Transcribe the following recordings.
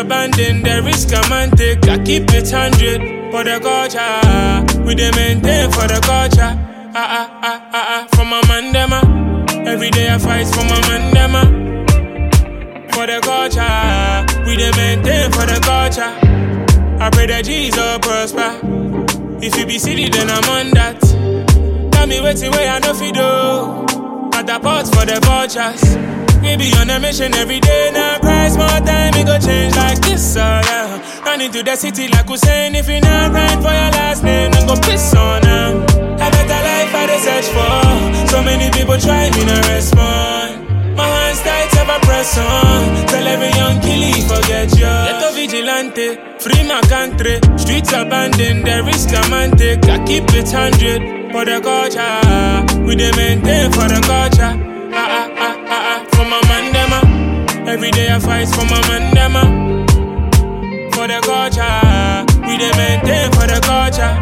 abandoned, the risk a man take. I keep it hundred for the culture. We dey maintain for the culture. Ah ah ah ah ah, for my man dem ah. Every day I fight for my man dem ah. For the culture, we dey maintain for the culture. I pray that Jesus prosper. If you be city, then I'm on that. Tell me what's the way I know fi do. At the pot for the vultures. We be on a mission every day. Now price more time, it go change like this. Oh yeah. Run into the city like Hussein. If you not right for your last name, then go piss on them. A better life I dey search for. So many people try me no respond. My hands tight, ever press on. Tell every young killie forget you. Ghetto vigilante, free my country. Streets abandoned, the risk a man take. I keep it hundred for the culture. We dey maintain for the culture. Ah ah ah ah ah, for my man dem ah. Every day I fight for my man dem ah. For the culture, we dey maintain for the culture.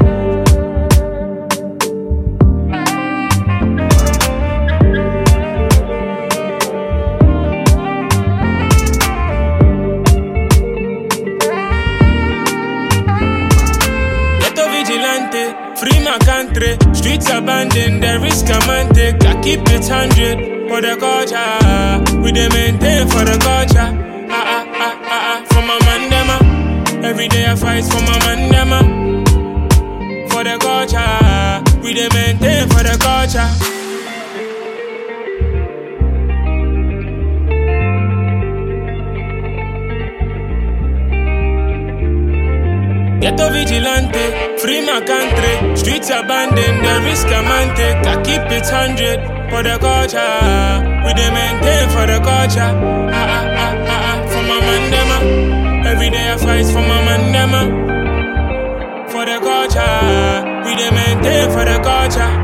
Ghetto vigilante, free my country. Streets abandoned, the risk a man take. I keep it hundred for the culture. We dey maintain for the culture. Ah ah ah ah ah, for my man dem ah. Every day I fight for my man dem ah. For the culture, we dey maintain for the culture. Ghetto vigilante, free my country. Streets abandoned, the risk a man take. I keep it hundred for the culture. We dey maintain for the culture. Ah ah ah ah ah, for my man dem ah. Every day I fight for my man dem ah. For the culture, we dey maintain for the culture.